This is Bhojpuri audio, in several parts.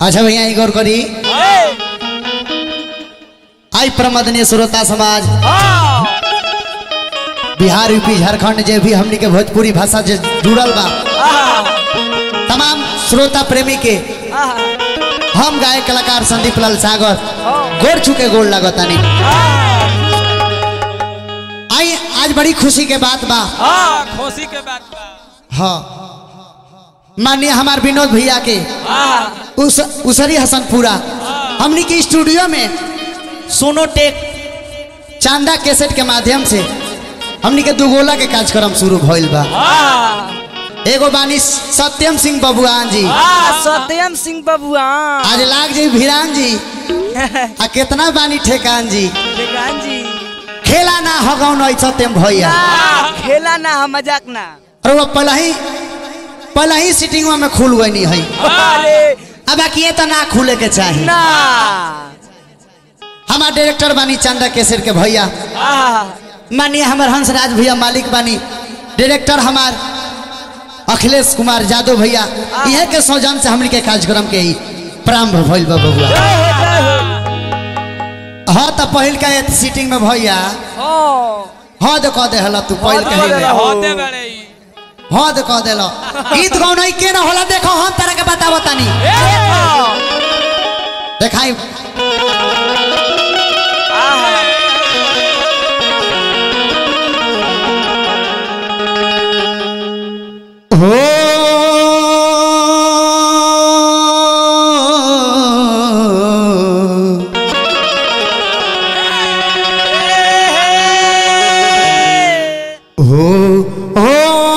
अच्छा भैया एक और करी आई प्रमदनीय श्रोता समाज बिहार यूपी झारखंड जे भी हमनी के भोजपुरी भाषा जे जुड़ल बा तमाम श्रोता प्रेमी के हम गाय कलाकार संदीप लाल सागर गोर छुके गोड़ लागतानी आई आज बड़ी खुशी के बात बा खुशी के बात बा हाँ माननीय हमार विनोद भैया के उस उसरी हसनपुरा हमनी के स्टूडियो में सोनोटेक चांदा कैसेट के माध्यम से हमनी के दुगोला के कार्यक्रम शुरू भइल बा एगो बानी सत्यम सिंह बबुआन जी सत्यम सिंह बबुआ आज लाग जी भिरान जी आ कितना बानी ठेकान जी बेगान जी खेला ना हगौ नहीं सत्यम भैया खेला ना हम मजाक ना और वो पहले ही पहले ही सीटिंग में खुल गई नहीं है अरे अब बाकी ये तो ना खुले के चाहिए ना हमार डायरेक्टर बानी चंदा केसर के भैया आहा, माननीय हमार हंसराज भैया मालिक बानी डायरेक्टर हमार अखिलेश कुमार यादव भैया इहे के सौजन से हमनी के कार्यक्रम के ही प्रारंभ भइल बा बबुआ जय हो जय हो हाँ तो पहिल का ये सीटिंग में भैया ओ हाँ दे कह दे हला तू पहिल हाँ, कही दे में हला। होते बड़े ई। हाँ दे कह देलो गीत गौन के ना होला देखो हम तरह के बतावो तनी देखो देखाई आहा, हो हो हो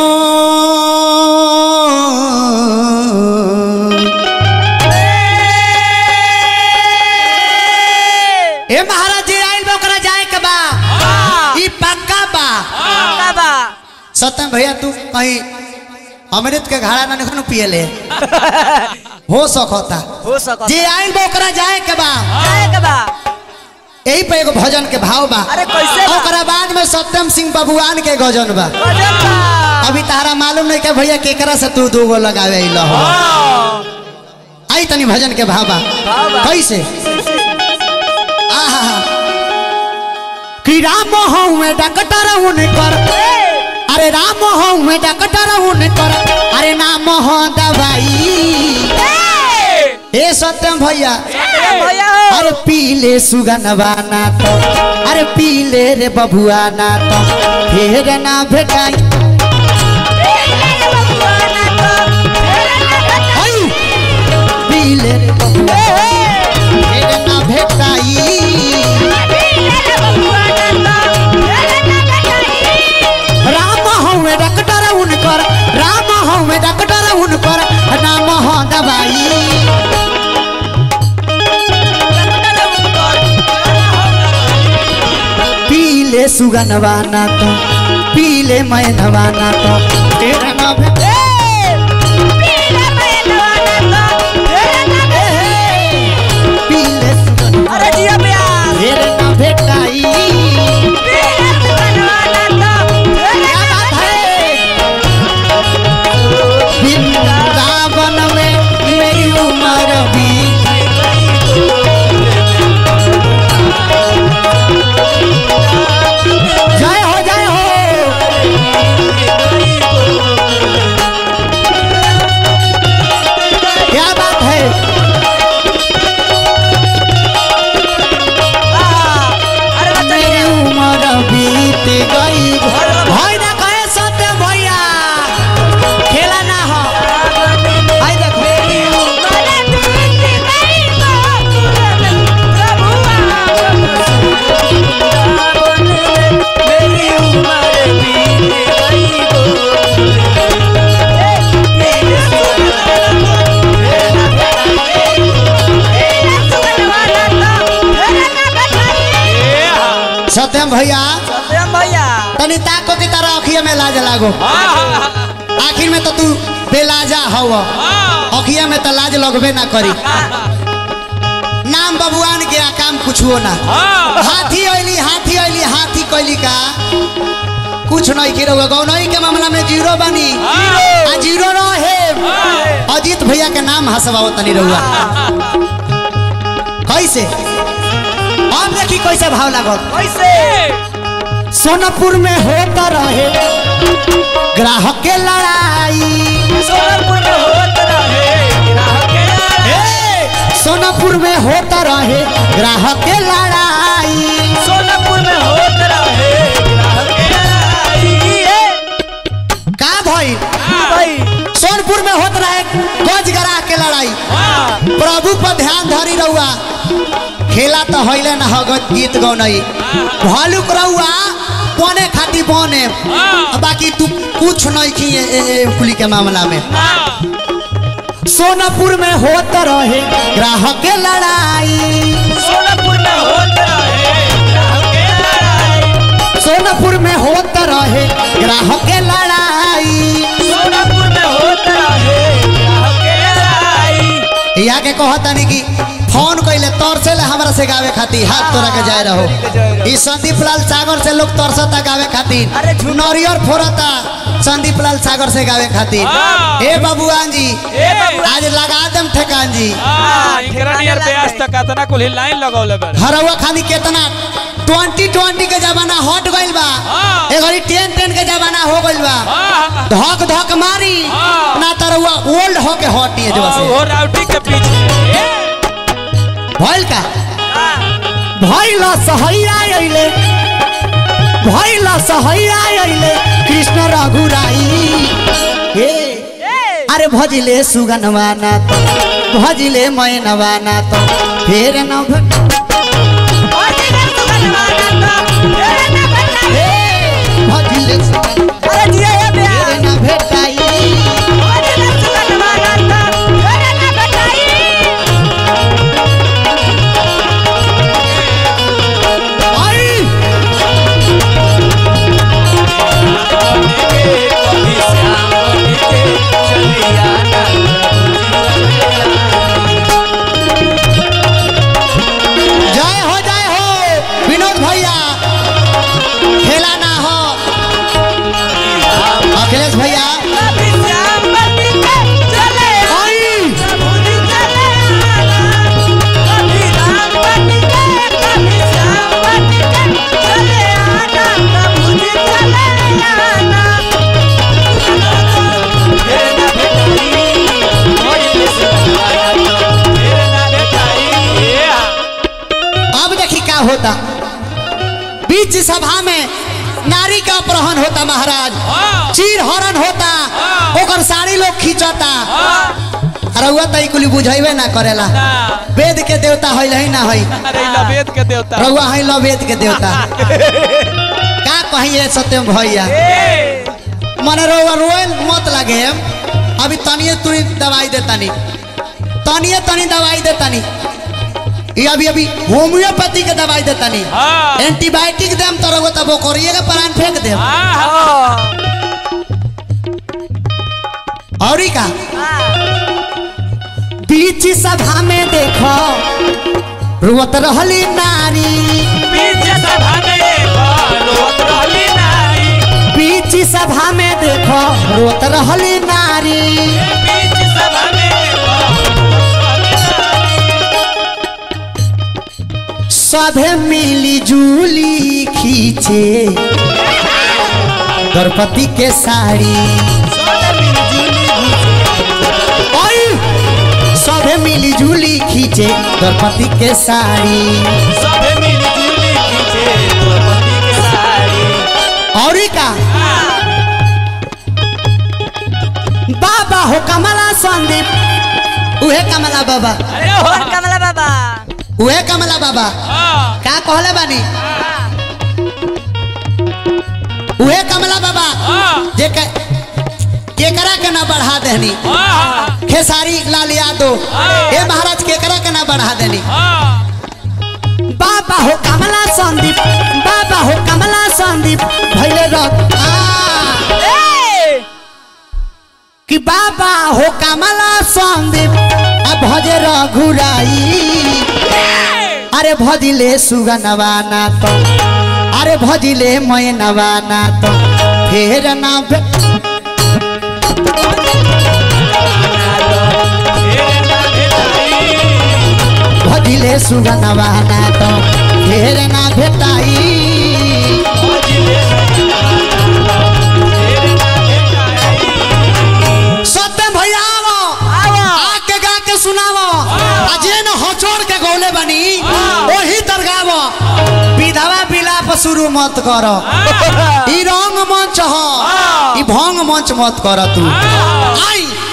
ए महाराज जी आइल बा ओकरा जाए के बा ई पक्का बा पक्का बा सत्यम भैया तू कहीं अमृत के घड़ा ना निकनु पियले हो सकता हो सकत जे आइल बा ओकरा जाए के बा जाए के बा यही पे एगो भजन के भाव बा अरे कैसे बा? ओकरा बाद में सत्यम सिंह बबुआन के गजन बा गजब बा अभी तारा मालूम नहीं के भैया केकरा से तू दू गो लगावे अइल हो आई तनी भजन के भाव बा भाव बा। कैसे आहा कि राम हूँ डॉक्टर उनकर अरे राम हूँ डॉक्टर उनकर अरे नाम हो दवाई ए सत्यम भैया अरे भैया हो अरे पीले सुगनवा ना तो अरे पीले रे बबुआ ना तो फेर ना भेटाई आई! पीले रे बबुआ फेर ना भेटाई राम हमें डॉक्टर उनकर राम हमें डॉक्टर उनकर नाम हो दवाई पीले सुगनवा ना तो पीले मैनवा ना तो तेरा ना भेटाई पीले सुगनवा अरे जिया प्यार फेर ना भेटाई क्या बात है वृंदावन में मेरी उम्र भी जय हो जय हो क्या बात है अरे बच्चा मेरी उम्र बीत गई भाई ना कहे सत्य भैया खेला ना हो आई देखो सत्यम भैया सत्यम भैया तनी ताको की तरह अखिया में लाज लागो आखिर में तो तू बेलाजा हव अखिया में तो लाज लगबे ना करी नाम बबुआन के आ काम कुछो ना हाथी अइली हाथी अइली हाथी कैली का कुछ नहीं की रहुआ गौनई के मामला में जीरो बनी आ जीरो रहे और अजीत भैया के नाम हंसवाओ तनी रहुआ कैसे अब देखी कैसे भाव लागल कैसे सोनपुर में होता रहे ग्राहक के लड़ाई सोनपुर में होत रहे ग्राहक के लड़ाई। ए, सोनपुर में होता रहे ग्राहक के लड़ाई सोनपुर में होत रहे ग्राहक के लड़ाई। ए, का भई भाई सोनपुर में होत रहे गज ग्राह के लड़ाई हाँ, प्रभु पर ध्यान धरी रहुआ खेला तो हईले ना हगत गीत गौनई भालुक रहुआ बने खाती बने हाँ। बाकी तू कुछ नहीं की ए, ए, ए, कुली के मामला में हाँ, सोनपुर में होत रहे ग्राहक के लड़ाई सोनपुर में होत रहे ग्राहक के लड़ाई। सोनपुर में होत रहे ग्राहक के लड़ाई सोनपुर में होत रहे ग्राहक के लड़ाई। यहाँ के कहतानी कि फोन कैले तरसे ले हमरा से गावे खातिर हाथ तोरा के जाए रहो ई संदीप लाल सागर से लोग तरसता गावे खातिर अरे झूठ। नरियर फोड़ता संदीप लाल सागर से गावे खातिर हाँ। ए बाबूआन जी ए बाबू आज लगा देम ठेकान जी हाँ, इकरा नियर प्यास तक अतना कुल लाइन लगौले बारे हरवा खानी केतना ट्वेंटी ट्वेंटी के जमाना हट गइल बा हाँ। ए घड़ी टेन टेन के जमाना हो गइल बा हाँ, धक धक मारी हाँ। ना तरवा ओल्ड हो के हटी है हाँ, से वो राउटी के पीछे ए, भइल का हाँ, भइल सहैया अइले भइल सहैया अइले कृष्ण रघुराई हे ए, अरे भजिले सुगनवा ना तो भजिले मैनवा ना तो फेर न भ- भजिले सुगनवा ना तो फेर न भेटाई। हे भजिले सुगन अरे जिया ये फेर प्यार। न भेटाई भजिले सुगनवा ना तो फेर न भेटाई। आई कभी श्याम बन के चली आना। जय हो जय हो विनोद भैया खेला ना हो अखिलेश भैया कभी श्याम बन के चले आना। आई कभी चले आना। कभी राम बन के, कभी श्याम बन के चले आना। कभी चले आना। फेर न भेटाई। भजिले सुगनवा ना तो फेर न भेटाई। ए, अब देखी क्या होता बीच सभा में नारी का अपहरण होता महाराज हाँ, चीर हरण होता हाँ। ओकर साड़ी लोग खींचता हाँ, रउआ तई कुली बुझाइबे ना करेला ना, वेद के देवता है ही ना है अरे ई लबेद के देवता रउआ है लो वेद के देवता का कहिए सत्यम भैया ए, मने रउआ रोए मत लगे अभी तनिए तुरी दवाई दे तनी तनिए तनी दवाई दे तनी ये अभी अभी होम्योपैथी के दवाई दे तनी हाँ, एंटीबायोटिक देम तो रउआ तब ओकरिए के प्राण फेंक देम हाँ, हाँ, औरी का बीच सभा में देखो रुवत रहली नारी बीच सभा में रोत रहली नारी बीच सभा में देखो रुवत रहली नारी बीच सभा में सभे मिली जुली खींचे द्रौपदी के साड़ी ओय! सभे मिली जुली खींचे द्रौपदी के साड़ी सभे मिली जुली खींचे द्रौपदी के साड़ी और का बाबा हो कमला संदीप उहे कमला बाबा अरे और हो कमला बाबा उहे कमला बाबा हाँ, का कहले बानी उहे कमला बाबा हाँ, जे के केकरा के ना बढ़ा देनी हाँ, हाँ, खेसारी लाल यादव ए महाराज केकरा के ना बढ़ा देनी हाँ, बाबा हो कमला संदीप बाबा हो कमला संदीप भैले रख ए! कि बाबा हो कमला संदीप आ भजे रघुराई अरे भजिले सुगनवा ना तो अरे भजिले मैनवा ना तो फेर ना भे- दिले सुगनवा ना तो ढेर ना भेटाई सत्यम भैया आवो आके गा के सुनावो आ जे न हचोड़ के गौले बनी ओही दरगावो विधवा विलाप शुरू मत करो ई रंग मंच हो ई भंग मंच मत कर तू आई